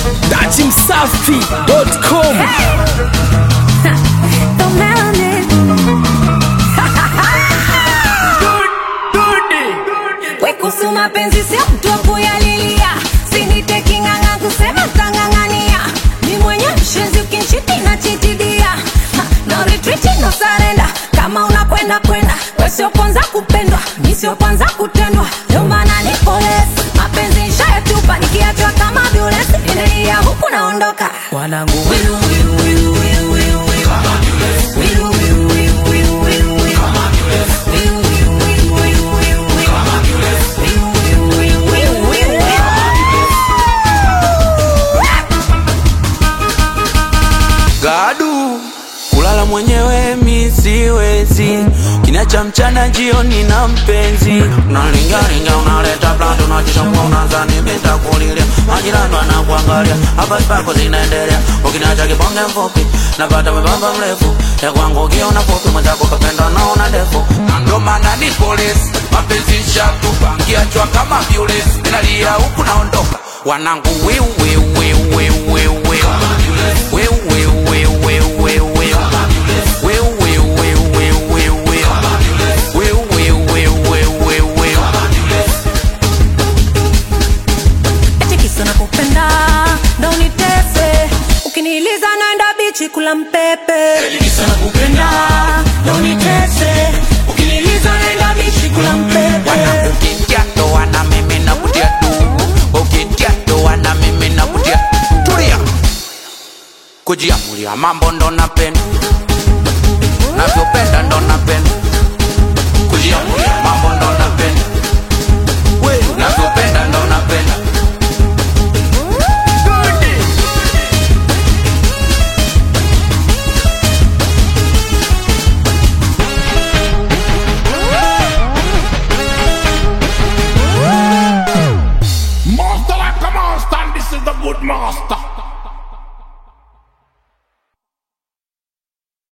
datimsafi.com The melanin. Wekusu mapenzi sio mtu wa kuyalilia, sinite king'ang'a kusema tang'ang'ania. Ni mwenye mshenzi ukinchiti na chitidia, Ha, no retreat, no surrender. Kama unakwenda kwenda, we sio kwanza kupendwa, mi sio kwanza kutendwa, ndio maana nipo less. Mapenzi nishayatupa, nikiachwa kama violence, endelea huku naondoka. wanangu Wiru, wiru, wiru, wiru, wiru, wiru. Wiru, wiru, wiru, wiru, wiru, wiru. Wiru, wiru, wiru, wiru, wiru, wiru. Wiru, wiru, wiru, wiru, wiru, wiru. gadu kulala mwenyewe mi siwezi kinacha mchana jioni na mpenzi unalingalinga unaleta plando unajishambua unazani mitakulilia majirani wanakuangalia habari zako zinaendelea ukinacha kibonge mfupi napata mwembamba mrefu ya kwangu ukiona fupi mwenzako kapenda naona ndefu Na ndo maana ni polisi mapenzi shatupa nkiachwa kama violesi ninalia huku naondoka wanangu wiu wiu wiu wiu wiu wiu Wiu, wiu, wiu, wiu, wiu, wiu. Wiu, wiu, wiu, wiu, wiu, wiu. Wiu, wiu, wiu, wiu, wiu, wiu. Eti kisa nakupenda ndo unitese ukiniliza naenda bichi kula mpepe nakupenda ndo unitese ukiniliza naenda bichi kula mpepe Wanangu ukiingia ndoa na mimi nakutia tu ukiingia ndoa na mimi nakutia tulia kujiamulia mambo ndo napenda navyopenda ndo napenda kujiamulia mambo ndo napenda navyopenda ndo napenda Master like a master, and this is the good master.